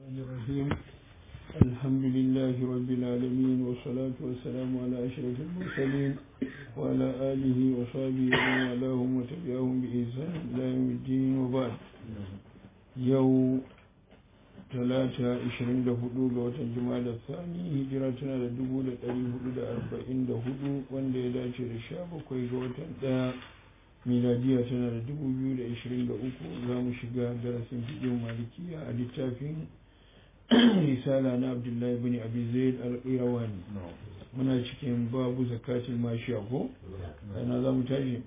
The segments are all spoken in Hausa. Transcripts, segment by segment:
الرحمن الرحيم الحمد لله رب العالمين والصلاة والسلام على أشرف المرسلين وعلى آله وصحبه ومن والاهم وتبعهم بإحسان إلى يوم الدين وبعد يوم talata 24 ga watan jima'a sani hijira tana da 1444 wanda ya dace da 17 ga watan daya miladiya tana da 2023 za mu shiga darasin fiƙin malikiya a littafin risala na abdullahi bin abi zaid al-qirawani muna cikin babu zakatul mashiya ko ana za mu tashi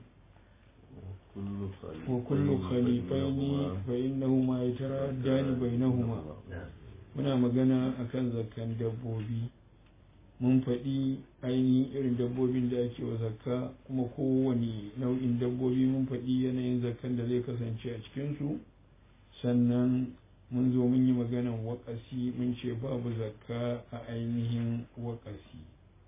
وكل خليفين فإنهما يتردان بينهما muna magana akan zakkan dabbobi mun faɗi ainihin irin dabbobin da ake wa zakka kuma kowane nau'in dabbobi mun faɗi yanayin zakkan da zai kasance a cikinsu sannan mun zo mun yi maganan waƙasi mun ce babu zakka a ainihin waƙasi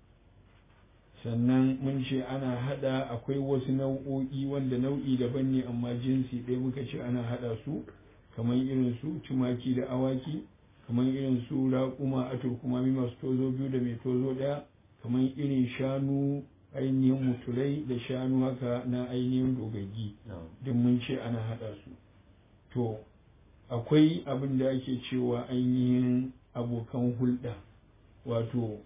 sannan mun ce ana hada akwai wasu nau'o'i wanda nau'i daban ne amma jinsi ɗaya muka ce ana hada su kamar irin su tumaki da awaki kamar irin su raƙuma a turkumami masu tozo biyu da mai tozo ɗaya kamar irin shanu ainihin mutulai da shanu haka na ainihin dogaggi don mun ce ana hada su to akwai abin da ake cewa ainihin abokan hulɗa wato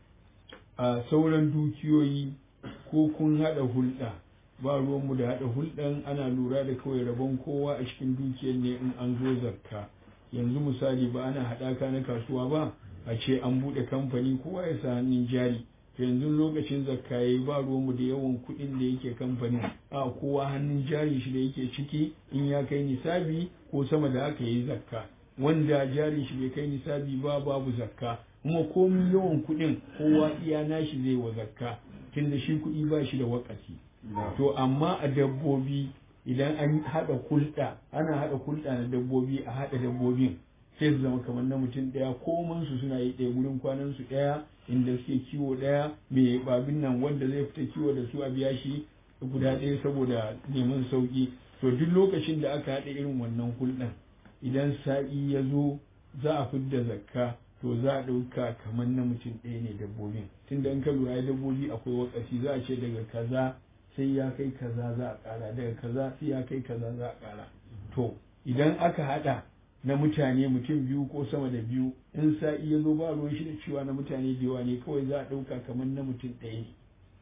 a sauran dukiyoyi ko kun haɗa hulɗa ba ruwanmu da haɗa hulɗan ana lura da kawai rabon kowa a cikin dukiyar ne in an zo zakka yanzu misali ba ana haɗaka na kasuwa ba a ce an buɗe kamfani kowa ya sa hannun jari yanzu lokacin zakka yayi ba ruwanmu da yawan kuɗin da yake kamfanin a kowa hannun jari shi da yake ciki in ya kai nisabi ko sama da haka yayi zakka wanda jari shi bai kai nisabi ba babu zakka kuma komi yawan kuɗin kowa iya nashi zai wa zakka tunda shi kuɗi ba shi da wakati to amma a dabbobi idan an haɗa hulɗa ana haɗa hulɗa na dabbobi a haɗa dabbobin sai su zama kamar na mutum ɗaya koman su suna yi ɗaya gurin kwanan su ɗaya inda suke kiwo ɗaya mai babin nan wanda zai fita kiwo da su a biya shi guda ɗaya saboda neman sauƙi to duk lokacin da aka haɗa irin wannan hulɗan idan sa'i ya zo za a fidda zakka to za a ɗauka kamar na mutum ɗaya ne dabbobin tunda in ka lura dabbobi akwai wakasi za a ce daga kaza sai ya kai kaza za a ƙara daga kaza sai ya kai kaza za a ƙara to idan aka haɗa na mutane mutum biyu ko sama da biyu in sa'i ya zo ba ruwan shi da cewa na mutane da yawa ne kawai za a ɗauka kamar na mutum ɗaya ne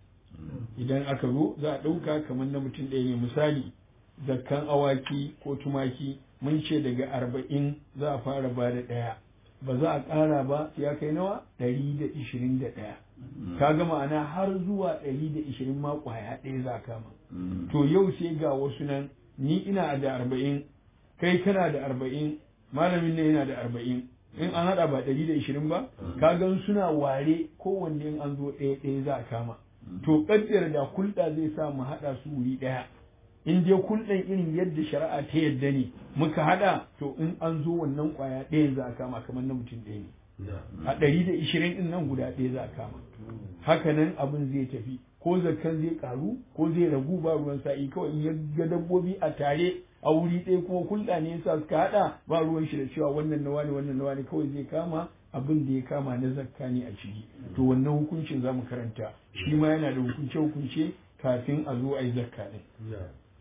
idan aka zo za a ɗauka kamar na mutum ɗaya ne misali zakkan awaki ko tumaki mun ce daga arba'in za a fara ba da ɗaya ba za a ƙara ba ya kai nawa ɗari da ishirin da ɗaya ka ga ma'ana har zuwa ɗari da ishirin ma ƙwaya ɗaya za a kama to yau sai ga wasu nan ni ina da arba'in kai kana da arba'in malamin ne yana da arba'in in an haɗa ba ɗari da ishirin ba ka gan suna ware kowanne in an zo ɗaya ɗaya za a kama to ƙaddar da kulɗa zai sa mu haɗa su wuri ɗaya in dai kulɗan irin yadda shari'a ta yadda ne muka haɗa to in an zo wannan ƙwaya ɗaya za a kama kamar na mutum ɗaya ne a ɗari da ishirin ɗin nan guda ɗaya za a kama haka nan abin zai tafi ko zakkan zai ƙaru ko zai ragu ba ruwan sa'i kawai in ya ga dabbobi a tare a wuri ɗaya kuma kulɗa ne yasa suka haɗa ba ruwan shi da cewa wannan nawa ne wannan nawa ne kawai zai kama abin da ya kama na zakka ne a ciki to wannan hukuncin za mu karanta shi ma yana da hukunce-hukunce kafin a zo a yi zakka ɗin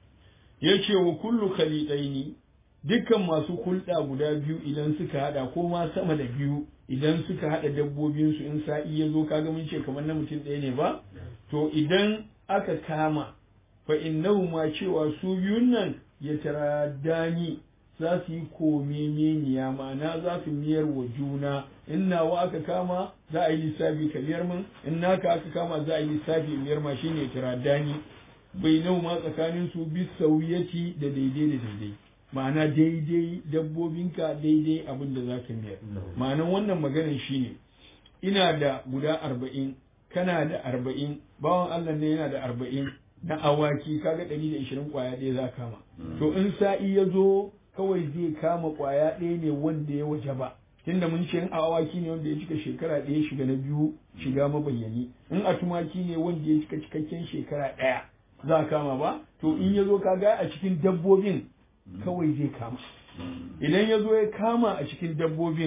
ya ce wa kullu khalidaini dukkan masu hulɗa guda biyu idan suka hada ko ma sama da biyu idan suka hada dabbobinsu in sa'i ya zo kaga mun ce kamar na mutum ɗaya ne ba to idan aka kama fa innahu ma cewa su biyun nan ya taradani za su yi komemeniya ma'ana za su miyar wa juna in nawa aka kama za a yi lissafi ka miyar min in naka aka kama za a yi lissafi miyar ma shine taradani bai nau ma tsakanin su bi sauyaci da daidai da daidai ma'ana daidai dabbobinka daidai abin da za ka miyar ma'anan wannan maganar shine ina da guda arba'in kana da arba'in bawan allah ne yana da arba'in na awaki kaga ɗari da ishirin ƙwaya ɗaya za kama to in sa'i ya zo kawai zai kama ƙwaya ɗaya ne wanda ya waje ba tunda mun ce in a awaki ne wanda ya cika shekara ɗaya shiga na biyu shiga mabayyani in a tumaki ne wanda ya cika cikakken shekara ɗaya za a kama ba to in ya zo kaga a cikin dabbobin kawai zai kama idan ya zo ya kama a cikin dabbobin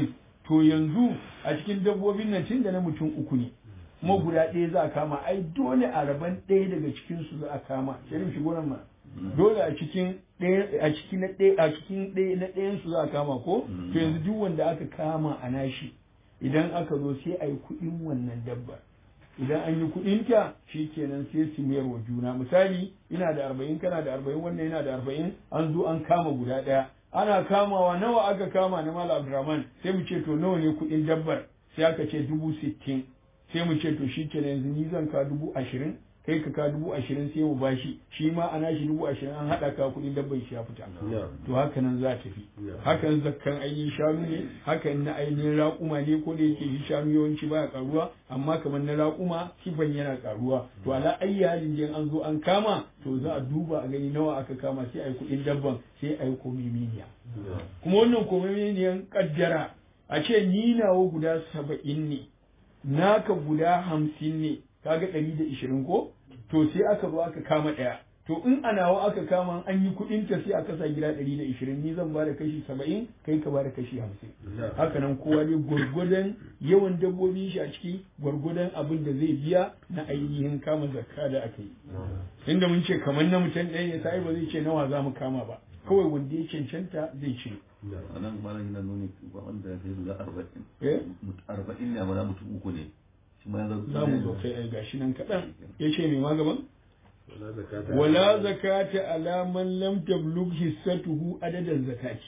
to yanzu a cikin dabbobin nan tun da na mutum uku ne kuma guda ɗaya za a kama ai dole a raban ɗaya daga cikin su za a kama shirin shigo nan ma dole a cikin ɗaya a cikin na ɗaya a cikin ɗaya na ɗayan su za a kama ko to yanzu duk wanda aka kama a nashi idan aka zo sai a yi kuɗin wannan dabbar idan an yi kuɗin ta shi kenan sai su mayar wa juna misali ina da arba'in kana da arba'in wannan yana da arba'in an zo an kama guda ɗaya ana kamawa nawa aka kama na mala abdurrahman sai mu ce to nawa ne kuɗin dabbar sai aka ce dubu sittin sai mu ce to shi kenan yanzu ni zan ka dubu ashirin kai ka ka dubu ashirin sai mu bashi shi ma ana shi dubu ashirin an haɗa ka kuɗin dabban shi ya fita to haka nan za tafi hakan zakkan ainihin shanu ne hakan na ainihin raƙuma ne ko da yake shi shanu yawanci baya karuwa amma kamar na raƙuma kifan yana karuwa to ala ayyi halin jin an zo an kama to za a duba a gani nawa aka kama sai a yi kuɗin dabban sai a yi komiminiya kuma wannan komiminiyan kaddara a ce ni nawa guda saba'in ne naka guda hamsin ne kaga ɗari da ishirin ko to sai aka zo aka kama ɗaya to in a nawa aka kama an yi kuɗin ta sai aka sa gida ɗari da ishirin ni zan bada kashi saba'in kai ka bada kashi hamsin haka nan kowa ne gwargwadon yawan dabbobin shi a ciki gwargwadon abin da zai biya na ainihin kama zakka da aka yi inda mun ce kamar na mutum ɗaya ne sai ba zai ce nawa za mu kama ba kawai wanda ya cancanta zai ce a nan malam yana nuni wanda ya kai guda arba'in eh arba'in ne amma na mutum uku ne shi ma ya za mu zo kai ai gashi nan kaɗan ya ce mai magaban wala zakata ala man lam tablugh hissatuhu adadan zakati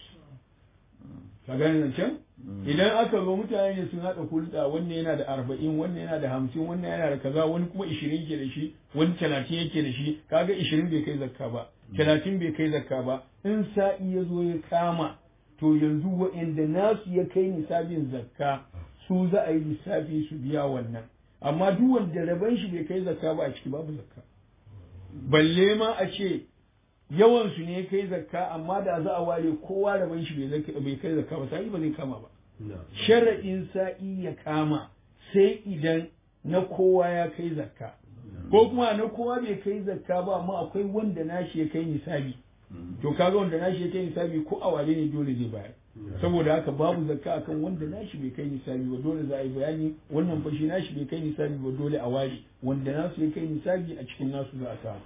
ka gane nan can idan aka zo mutane ne sun haɗa hulɗa wannan yana da arba'in wannan yana da hamsin wannan yana da kaza wani kuma ishirin yake da shi wani talatin yake da shi kaga ishirin bai kai zakka ba talatin bai kai zakka ba in sa'i ya zo ya kama to yanzu wa'anda nasu ya kai nisabin zakka su za a yi lissafi su biya wannan amma duk wanda raban shi bai kai zakka ba a ciki babu zakka balle ma a ce yawan su ne kai zakka amma da za a ware kowa raban shi bai kai zakka ba sai ba zai kama ba shara'in sa'i ya kama sai idan na kowa ya kai zakka ko kuma na kowa bai kai zakka ba amma akwai wanda nashi ya kai nisabi to kaga wanda nashi ya kai nisabi ko a wale ne dole zai bayar saboda haka babu zakka akan wanda nashi bai kai nisabi ba dole za a yi bayani wannan fa shi nashi bai kai nisabi ba dole a ware wanda nasu ya kai nisabi a cikin nasu za a samu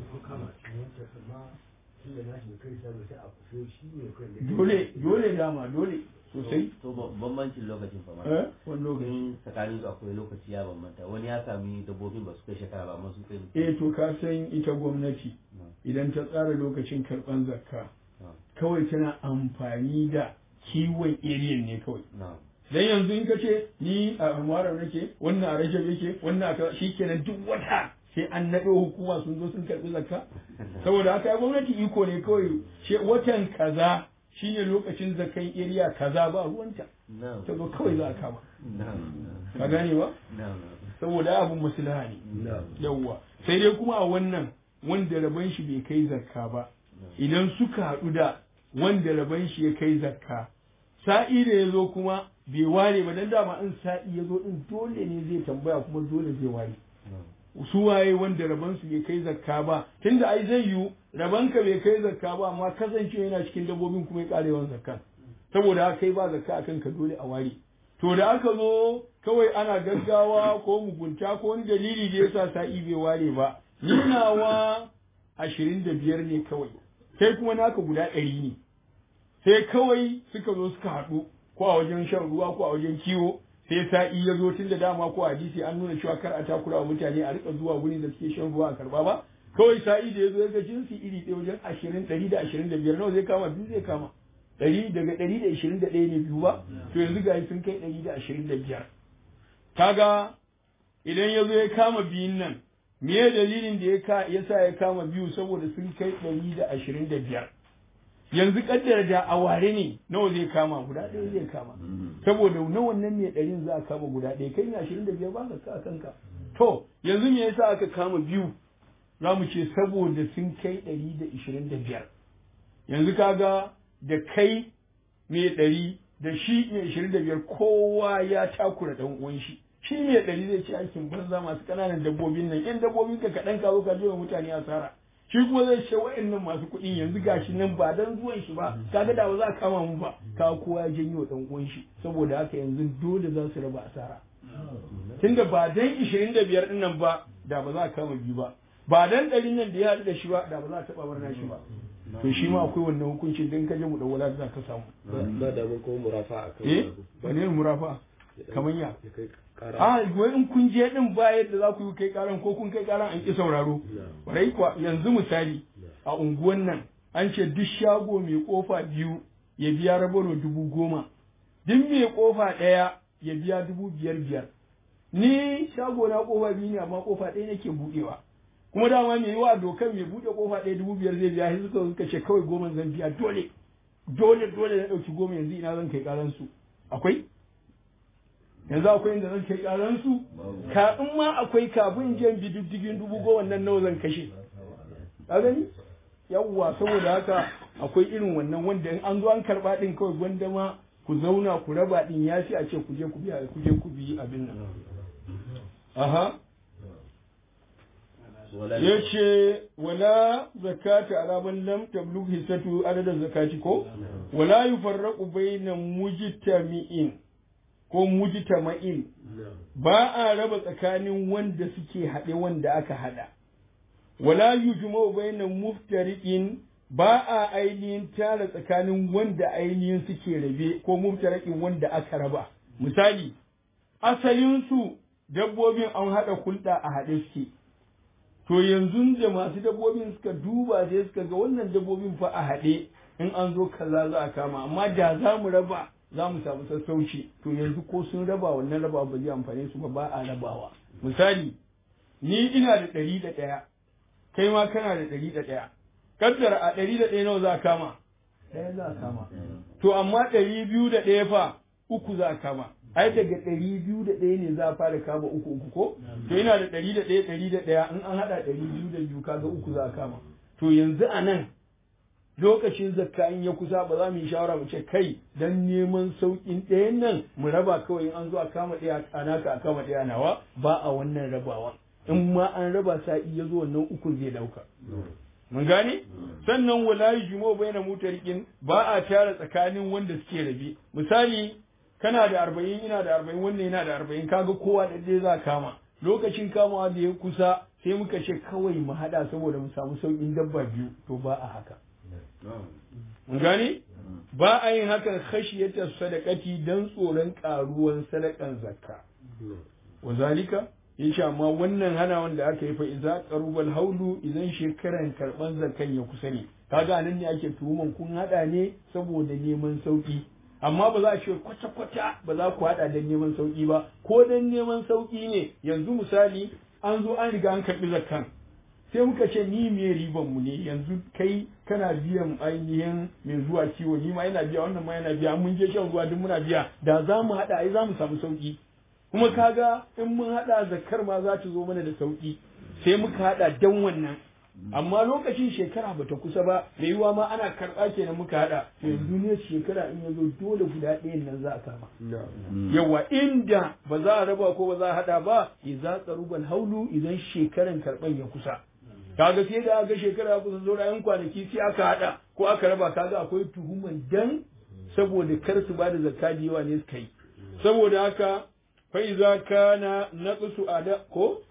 dole dole dama dole sosai to bambancin lokacin fa eh wani lokaci in tsakanin su akwai lokaci ya bambanta wani ya sami dabbobin ba su kai shekara ba amma su kai eh to ka san ita gwamnati idan ta tsara lokacin karban zakka kawai tana amfani da kiwon area ne kawai na dan yanzu in ka ce ni a muharram nake wannan a rajab yake wannan a kaza shikenan duk wata sai an naɗo hukuma sun zo sun karɓi zakka saboda haka gwamnati iko ne kawai ce watan kaza shine lokacin zakkan area kaza ba ruwanta na ta zo kawai za a kama na ka gane ba na saboda abun maslaha ne yawwa sai dai kuma a wannan wanda rabon shi bai kai zakka ba idan suka haɗu da wanda rabon shi ya kai zakka sa'i da ya zo kuma bai ware ba dan dama in sa'i ya zo din dole ne zai tambaya kuma dole zai ware su waye wanda rabon su bai kai zakka ba tunda ai zai yiwu rabon ka bai kai zakka ba amma kasancewa yana cikin dabbobin kuma ya ƙara yawan zakka saboda haka kai ba zakka akan ka dole a ware to da aka zo kawai ana gaggawa ko mugunta ko wani dalili da yasa sa'i bai ware ba nunawa ashirin da biyar ne kawai sai kuma naka guda ɗari ne sai kawai suka zo suka haɗu ko a wajen shan ruwa ko a wajen kiwo sai sa'i ya zo tun da dama ko a hadisi an nuna cewa kar a takura wa mutane a rika zuwa wurin da suke shan ruwa a karba ba kawai sa'i da ya zo ya ga jinsi iri ɗaya wajen ashirin ɗari da ashirin da biyar nawa zai kama biyu zai kama ɗari daga ɗari da ashirin da ɗaya ne biyu ba to yanzu ga sun kai ɗari da ashirin da biyar kaga idan ya zo ya kama biyun nan me dalilin da ya ka ya sa ya kama biyu saboda sun kai ɗari da ashirin da biyar yanzu kaddara da a ware ne nawa zai kama guda ɗaya zai kama saboda na wannan mai ɗarin za a kama guda ɗaya kai ne ashirin da biyar ba ka ka kanka to yanzu me yasa aka kama biyu za mu ce saboda sun kai ɗari da ashirin da biyar yanzu kaga da kai mai ɗari da shi mai ashirin da biyar kowa ya takura ɗan uwan shi shi mai ɗari zai ce aikin banza masu ƙananan dabbobin nan yan dabbobin ka kaɗan ka zo ka je wa mutane asara shi kuma zai ce wa'annan masu kuɗin yanzu gashi nan ba dan zuwan shi ba kaga da ba za a kama mu ba ka kowa ya janyo dan uwan shi saboda haka yanzu dole za su raba asara tunda ba dan 25 din nan ba da ba za a kama biyu ba ba dan ɗarin nan da ya haɗu da shi ba da ba za a taɓa barna shi ba to shi ma akwai wannan hukuncin dan kaje mu dawwala za ka samu ba da mun kuma murafa a kan eh ba ne murafa kamar ya ya kai kara a wai in kun je din ba yadda za ku yi kai karan ko kun kai karan an ki sauraro rai kuwa yanzu misali a unguwan nan an ce duk shago mai kofa biyu ya biya rabaro dubu goma duk mai kofa ɗaya ya biya dubu biyar biyar ni shago na kofa biyu ne amma kofa ɗaya nake buɗewa kuma dama mai yiwa dokan mai buɗe kofa ɗaya dubu biyar zai biya sai suka suka ce kawai goma zan biya dole dole dole na ɗauki goma yanzu ina zan kai karan su akwai yanzu akwai inda zan kai karan su ka in ma akwai kafin jiyan bididdigin dubu goma nan nawa zan kashe ka gani yawwa saboda haka akwai irin wannan wanda in an zo an karba din kawai gwanda ma ku zauna ku raba din ya fi a ce ku je ku biya ku je ku bi abin nan aha yace wala zakata ala man lam tablugh hisatu adadin zakati ko wala yufarraqu bayna mujtami'in ko mujtama'in ba a raba tsakanin wanda suke haɗe wanda aka haɗa wala yujma'u bayna muftariqin ba a ainihin tara tsakanin wanda ainihin suke rabe ko muftariqin wanda aka raba misali asalin su dabbobin an haɗa hulɗa a haɗe suke to yanzu da masu dabbobin suka duba sai suka ga wannan dabbobin fa a haɗe in an zo kaza za a kama amma da za mu raba za mu samu sassauci to yanzu ko sun raba wannan raba ba zai amfane su ba ba a rabawa misali ni ina da ɗari da ɗaya kai ma kana da ɗari da ɗaya kaddara a ɗari da ɗaya nawa za a kama ɗaya za a kama to amma ɗari biyu da ɗaya fa uku za a kama ai daga ɗari biyu da ɗaya ne za a fara kama uku uku ko to ina da ɗari da ɗaya ɗari da ɗaya in an haɗa ɗari biyu da biyu kaga uku za a kama to yanzu a nan lokacin zakka in ya kusa ba za mu yi shawara mu ce kai dan neman sauƙin ɗayan nan mu raba kawai in an zo a kama ɗaya a naka a kama ɗaya nawa ba a wannan rabawa in ma an raba sa'i ya zo wannan ukun zai ɗauka mun gane sannan wala yujmu baina mutarikin ba a tara tsakanin wanda suke rabe misali kana da arba'in ina da arba'in wannan yana da arba'in kaga kowa da dai za kama lokacin kamawa da ya kusa sai muka ce kawai mu haɗa saboda mu samu sauƙin dabba biyu to ba a haka mun gane ba a yin hakan khashiyata sadaqati dan tsoron karuwan sadakan zakka wa zalika yace amma wannan hana wanda aka yi fa idza qarubal haulu idan shekaran karban zakkan ya kusa ne kaga nan ne ake tuhuman kun hada ne saboda neman sauki amma ba za a ce kwata kwata ba za ku hada dan neman sauki ba ko dan neman sauki ne yanzu misali an zo an riga an karbi zakkan sai muka ce ni me riban mu ne yanzu kai kana biyan ainihin mai zuwa kiwo ni ma yana biya wannan ma yana biya mun je shan ruwa duk muna biya da za mu haɗa ai za mu samu sauki kuma kaga in mun haɗa zakar ma za ta zo mana da sauki sai muka haɗa dan wannan amma lokacin shekara bata kusa ba da yiwa ma ana karɓa kenan muka haɗa yanzu ne shekara in ya zo dole guda ɗayan nan za a kama yawa inda ba za a raba ko ba za a haɗa ba idza qarubal haulu idan shekaran karɓan ya kusa kaga sai da aka shekara kusa zo yan kwanaki sai aka hada ko aka raba kaga akwai tuhuman dan saboda kar su bada zakka da yawa ne suka yi saboda haka fa iza kana naqsu ada ko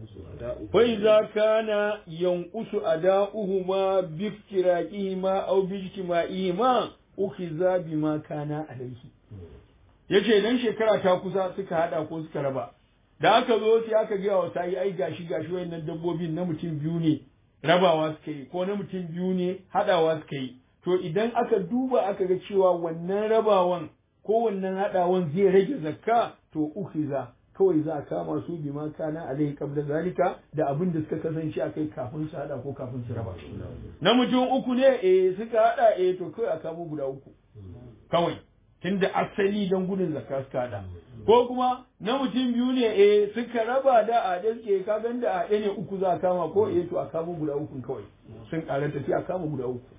fa iza kana yanqusu ada'uhuma bi iftiraqihima aw bi ijtima'ihima ukhiza bima kana alayhi yace dan shekara ta kusa suka hada ko suka raba da aka zo sai aka gaya wa sa'i ai gashi gashi wayannan dabbobin na mutum biyu ne rabawa suka yi ko na mutum biyu ne hadawa suka yi to idan aka duba aka ga cewa wannan rabawan ko wannan hadawan zai rage zakka to ukhiza kawai za a kama su bima kana alai qabla zalika da abin da suka kasance a kai kafin su hada ko kafin su raba na mutum uku ne eh suka hada eh to kai a kamo guda uku kawai tunda asali don gudun zakka suka hada ko kuma na mutum biyu ne eh suka raba da a daske ka gan da a ne uku za a kama ko eh to a kama guda uku kawai sun karanta sai a kama guda uku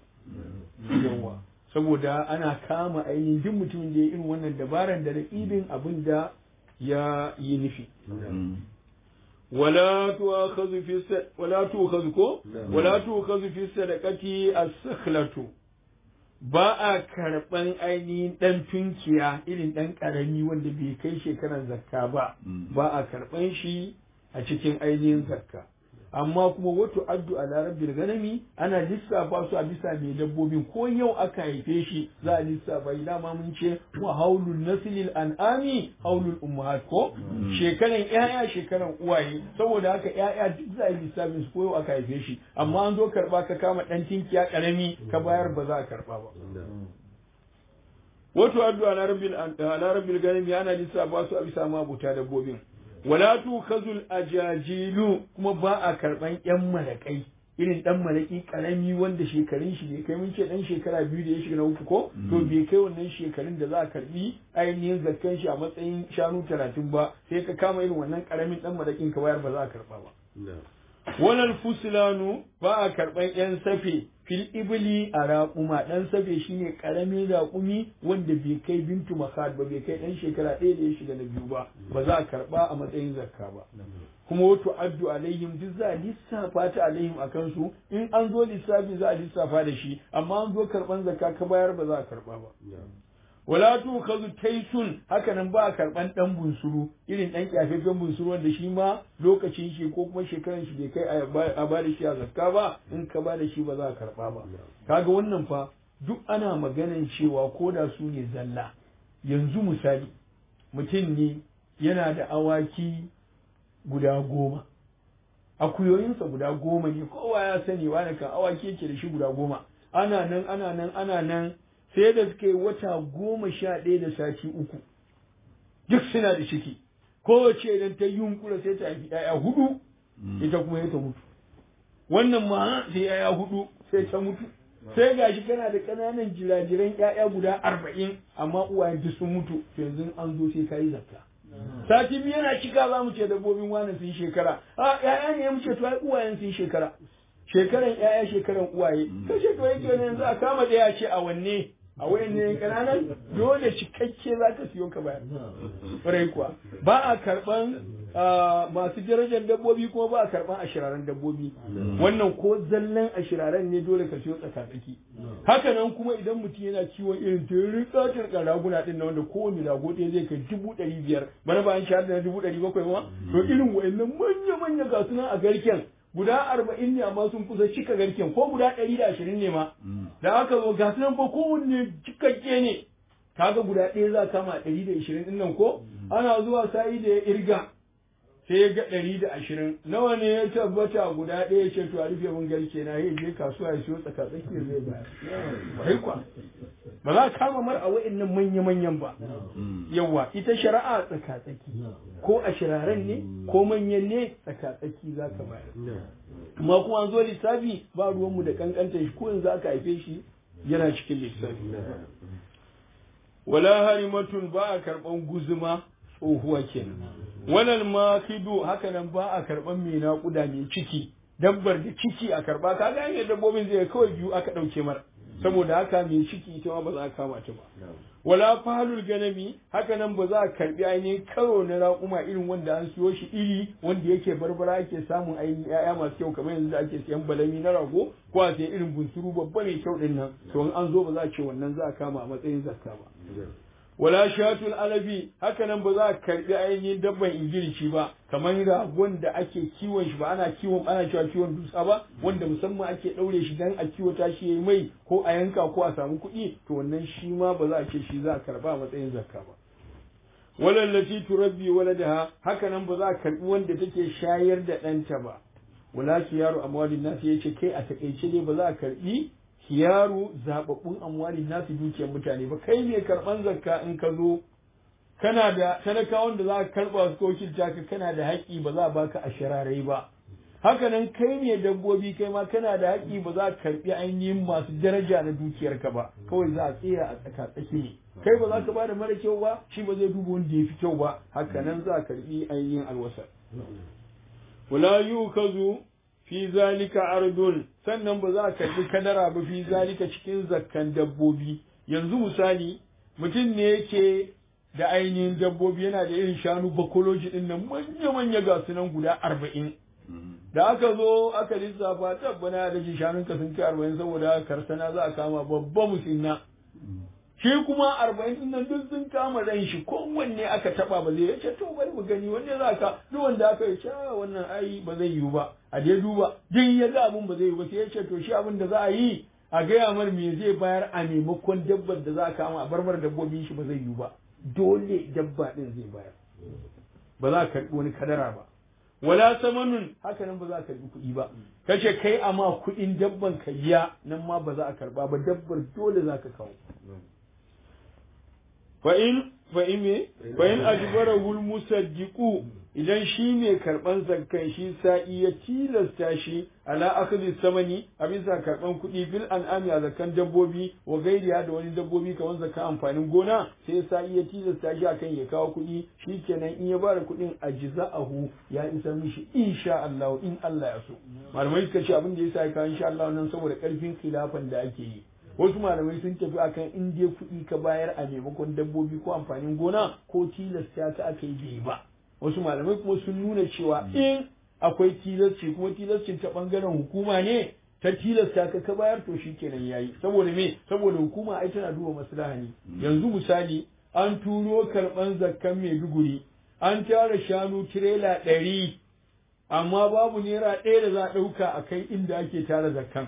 yawa saboda ana kama ainihin duk mutumin da ya irin wannan dabaran da raƙibin abin da ya yi nufi wala tu'khadhu fi sa- wala tu'khadhu ko wala tu'khadhu fi sadaqati as-sakhlatu ba a karɓan ainihin ɗan tunkiya irin ɗan ƙarami wanda bai kai shekarar zakka ba ba a karɓan shi a cikin ainihin zakka amma kuma wato addu a larabbil ganami ana lissafa su a bisa mai dabbobin ko yau aka haife shi za a lissafa shi dama mun ce wa haulul nasilil an'ami haulul ummahat ko shekaran yaya shekaran uwaye saboda haka yaya duk za a yi lissafin su ko yau aka haife shi amma an zo karba ka kama dan tinkiya karami ka bayar ba za a karba ba wato addu a larabbil a larabbil ganami ana lissafa su a bisa mabuta dabbobin wala tukazul ajajilu kuma ba a karban yan malakai irin dan malaki karami wanda shekarun shi bai kai mun ce dan shekara biyu da ya shiga na uku ko to bai kai wannan shekarun da za a karbi ainihin zakkan shi a matsayin shanu talatin ba sai ka kama irin wannan karamin dan malakin ka bayar ba za a karba ba Wannan fusilanu ba a karɓan ‘yan safe fil ibili a raƙuma ɗan safe shine ƙaramin raƙumi wanda bai kai bintu makad ba bai kai ɗan shekara ɗaya da ya shiga na biyu ba ba za a karɓa a matsayin zakka ba kuma wato addu alaihim duk za a lissafa ta alaihim a kansu in an zo lissafi za a lissafa da shi amma an zo karɓan zakka ka bayar ba za a karɓa ba wala tu kazu taisun haka nan ba a karban dan bunsuru irin dan kyafaffen bunsuru wanda shi ma lokacin shi ko kuma shekaran shi bai kai a ba da shi a zakka ba in ka ba da shi ba za a karba ba kaga wannan fa duk ana maganan cewa ko da su ne zalla yanzu misali mutum ne yana da awaki guda goma akuyoyinsa guda goma ne kowa ya sani wani kan awaki yake da shi guda goma ana nan ana nan ana nan sai da suka yi wata goma sha ɗaya da sati uku duk suna da ciki kowace idan ta yunkura sai ta haifi ‘ya'ya hudu ita kuma ya ta mutu wannan ma sai ‘ya'ya hudu sai ta mutu sai gashi kana da ƙananan jirajiran ‘ya'ya guda arba'in amma uwayen duk sun mutu yanzu an zo sai ka yi zakka sati biyu yana cika za mu ce dabbobin wani sun shekara a ‘ya'ya ne mu ce to ai uwayen sun shekara shekaran ‘ya'ya shekaran uwaye kashe to yake yanzu a kama ɗaya ce a wanne a wayan ne kananan dole cikakke za ka siyo ka bayar ƙwarai kuwa ba a karɓan masu darajar dabbobi kuma ba a karɓan ashiraren dabbobi wannan ko zallan ashiraren ne dole ka siyo tsakatsaki haka nan kuma idan mutum yana kiwon irin tirin tsatar raguna din na wanda kowane rago ɗaya zai kai dubu ɗari biyar bana ba an shahar da dubu ɗari bakwai ma to irin wa'annan manya-manya ga sunan a garken guda arba'in ne amma sun kusa cika garken ko guda ɗari da ashirin ne ma da aka zo ga nan fa kowanne cikakke ne kaga guda ɗaya za kama ɗari da ashirin ɗin nan ko ana zuwa sa'i da ya irga sai ya ga ɗari da ashirin nawa ne ya tabbata guda ɗaya ce to a rufe mun garke na ya je kasuwa ya siyo tsaka tsakiyar zai bayar kai kwa ba za ka kama mar a wa'annan manya-manyan ba yawa ita shari'a tsaka tsaki ko a shiraren ne ko manyan ne tsaka tsaki za ka bayar amma kuma an zo lissafi ba ruwanmu da kankanta shi ko yanzu aka haife shi yana cikin lissafi wala harimatun ba a karɓan guzuma tsohuwa kenan walal makidu haka nan ba a karɓan mai naƙuda mai ciki dabbar da ciki a karɓa ka ga hanyar dabbobin zai kawai biyu aka ɗauke mara saboda haka mai ciki ita ma ba za a kama ta ba wala falul ganami haka nan ba za a karbi ainihin karo na raƙuma irin wanda an siyo shi iri wanda yake barbara ake samun ainihin ya'ya masu kyau kamar yanzu da ake siyan balami na rago ko a siyan irin bunsuru babba mai kyau din nan to in an zo ba za a ce wannan za a kama a matsayin zakka ba wala shatul alabi haka nan ba za a karbi ainihin dabban ingilishi ba kamar ragon da ake kiwon shi ba ana kiwon ana cewa kiwon dusa ba wanda musamman ake daure shi dan a kiwata shi yayi mai ko a yanka ko a samu kuɗi to wannan shi ma ba za a ce shi za a karba a matsayin zakka ba walallati turabbi waladaha haka nan ba za a karbi wanda take shayar da ɗanta ba wala kiyaru amwalin nasu yace kai a takaice ne ba za a karbi kiyaru zababbun amwalin nasu dukiyar mutane ba kai mai karban zakka in ka zo kana da talakawan da za ka karba su ko kilta ka kana da haƙƙi ba za a baka a shirarai ba haka nan kai ne dabbobi kai ma kana da haƙƙi ba za ka karbi ainihin masu daraja na dukiyarka ba kawai za a tsaya a tsaka tsaki ne kai ba za ka bada mara kyau ba shi ba zai duba wanda ya fi kyau ba haka nan za a karbi ainihin alwasar wala yukazu fi zalika ardun sannan ba za a karbi kadara ba fi zalika cikin zakkan dabbobi yanzu misali mutum ne yake da ainihin dabbobi yana da irin shanu bakoloji din nan manya-manya ga su nan guda arba'in da aka zo aka lissafa tabbana da shi shanunka sun kai arba'in saboda karsana za a kama babba musinna shi kuma arba'in din nan duk sun kama ran shi kowanne aka taba ba zai yace to bari mu gani wanne za ka duk wanda aka yi wannan ai ba zai yiwu ba a dai duba din ya ga abun ba zai yiwu ba sai ya ce to shi abin da za a yi a gaya mar me zai bayar a maimakon dabbar da za a kama a barbar dabbobin shi ba zai yiwu ba dole dabba din zai bayar ba za a karɓi wani kadara ba wala samanun haka nan ba za a karɓi kuɗi ba kace kai amma kuɗin dabban ka biya nan ma ba za a karɓa ba dabbar dole za ka kawo fa in fa in me fa in ajbarahu musaddiqu idan shi mai karban zakkan shi sa'i ya tilasta shi ala akhdhi samani a bisa karban kuɗi bil an'ami a zakkan dabbobi wa gairiya da wani dabbobi kamar zakkan amfanin gona sai sa'i ya tilasta shi akan ya kawo kuɗi shikenan in ya bada kuɗin ajza'ahu ya isa mishi insha Allah in Allah ya so malamai suka ce abin da yasa ya kawo insha Allah nan saboda karfin khilafan da ake yi wasu malamai sun tafi akan in dai kuɗi ka bayar a maimakon dabbobi ko amfanin gona ko tilasta ta aka yi bai ba wasu malamai kuma sun nuna cewa in akwai tilasci kuma tilascin ta bangaren hukuma ne ta tilasta ka ka bayar to shikenan yayi saboda me saboda hukuma ai tana duba maslaha ne yanzu misali an turo karban zakkan Maiduguri an tara shanu tirela ɗari amma babu naira ɗaya da za a ɗauka a kai inda ake tara zakkan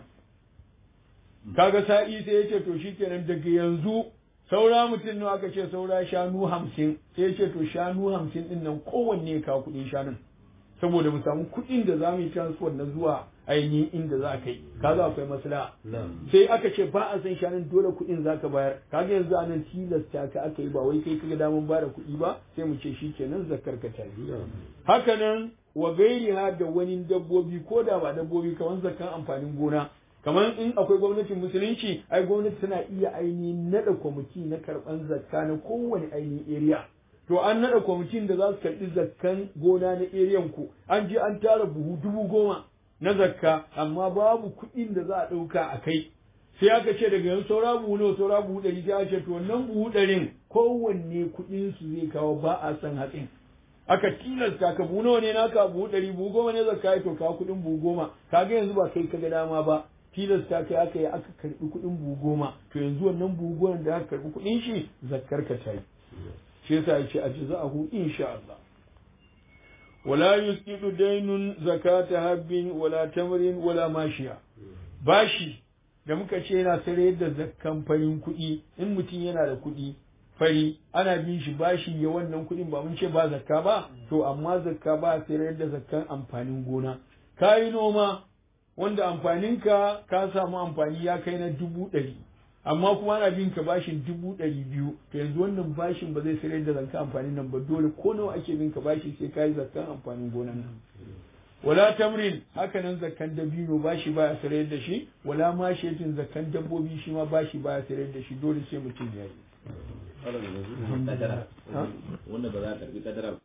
kaga sa'i sai ya ce to shikenan daga yanzu saura mutum nawa aka ce saura shanu hamsin sai ya ce to shanu hamsin din nan kowanne ya kawo kuɗin shanun saboda mu samu kuɗin da za mu yi transfer na zuwa ainihin inda za ka yi kaga akwai maslaha sai aka ce ba a san shanun dole kuɗin za ka bayar kaga yanzu a nan tilasta ka aka yi ba wai kai kaga daman ba da kuɗi ba sai mu ce shi kenan zakar ka tafi haka nan wa gairiha da wani dabbobi ko da ba dabbobi kamar zakan amfanin gona kamar in akwai gwamnatin musulunci ai gwamnati tana iya ainihin nada kwamiti na karban zakka na kowane ainihin area to an nada kwamitin da za su karbi zakkan gona na area ku an je an tara buhu dubu goma na zakka amma babu kuɗin da za a ɗauka a kai sai aka ce daga yanzu saura buhu nawa saura buhu ɗari sai aka ce to wannan buhu ɗarin kowanne kuɗin su zai kawo ba a san hatsin aka tilasta ka buhu nawa ne naka buhu ɗari buhu goma ne zakka to kawo kuɗin buhu goma kaga yanzu ba kai kaga dama ba tilasta kai aka yi aka karbi kuɗin buhu goma to yanzu wannan buhu goma da aka karbi kuɗin shi zakkar ka ta yi shi yasa ya ce ajza'ahu insha Allah wala yusqitu daynun zakata habbin wala tamrin wala mashiya bashi da muka ce yana sare da zakkan farin kuɗi in mutum yana da kuɗi fari ana bin shi bashi ya wannan kuɗin ba mun ce ba zakka ba to amma zakka ba sayar da zakkan amfanin gona kayi noma wanda amfaninka ka samu amfani ya kai na dubu ɗari amma kuma ana bin ka bashin dubu ɗari biyu to yanzu wannan bashin ba zai sayar da zakkan amfanin nan ba dole ko nawa ake bin ka bashi sai kayi zakkan amfanin gonan nan wala tamrin haka nan zakkan dabino bashi baya sayar da shi wala ma shetin zakkan dabbobi shi ma bashi baya sayar da shi dole sai mutum ya yi wanda ba za a karbi kadara